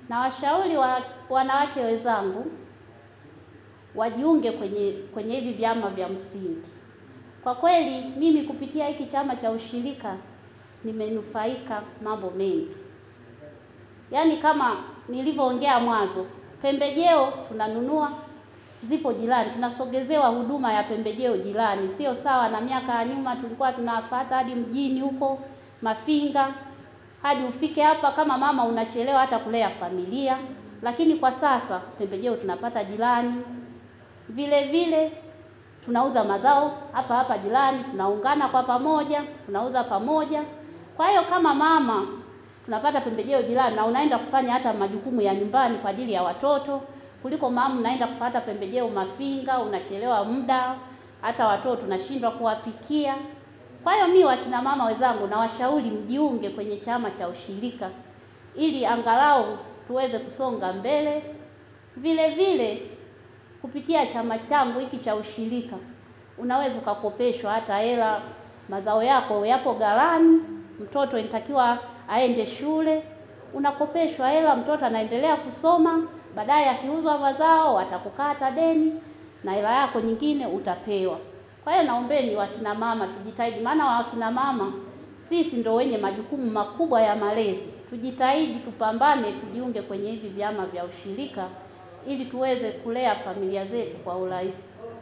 na washauri wa wanawake wenzangu wajiunge kwenye kwenye hivi vyama vya msingi. Kwa kweli mimi kupitia hiki chama cha ushirika nimenufaika mambo mengi, yaani kama nilivyoongea mwanzo, pembejeo tunanunua zipo jirani, tunasogezewa huduma ya pembejeo jirani. Sio sawa na miaka ya nyuma, tulikuwa tunafuata hadi mjini huko Mafinga, hadi ufike hapa, kama mama unachelewa hata kulea familia. Lakini kwa sasa pembejeo tunapata jirani, vile vile tunauza mazao hapa hapa jirani, tunaungana kwa pamoja, tunauza pamoja. Kwa hiyo kama mama tunapata pembejeo jirani, na unaenda kufanya hata majukumu ya nyumbani kwa ajili ya watoto kuliko mama unaenda kufuata pembejeo Mafinga, unachelewa muda, hata watoto tunashindwa kuwapikia. Kwa hiyo mimi wakina mama wenzangu na washauri mjiunge kwenye chama cha ushirika ili angalau tuweze kusonga mbele. Vile vile kupitia chama changu hiki cha ushirika unaweza ukakopeshwa hata hela, mazao yako yapo ghalani, mtoto inatakiwa aende shule, unakopeshwa hela, mtoto anaendelea kusoma baadaye akiuzwa mazao watakukata deni na hela yako nyingine utapewa. Kwa hiyo naombeni wakina mama tujitahidi, maana wakina mama sisi ndo wenye majukumu makubwa ya malezi. Tujitahidi, tupambane, tujiunge kwenye hivi vyama vya ushirika ili tuweze kulea familia zetu kwa urahisi.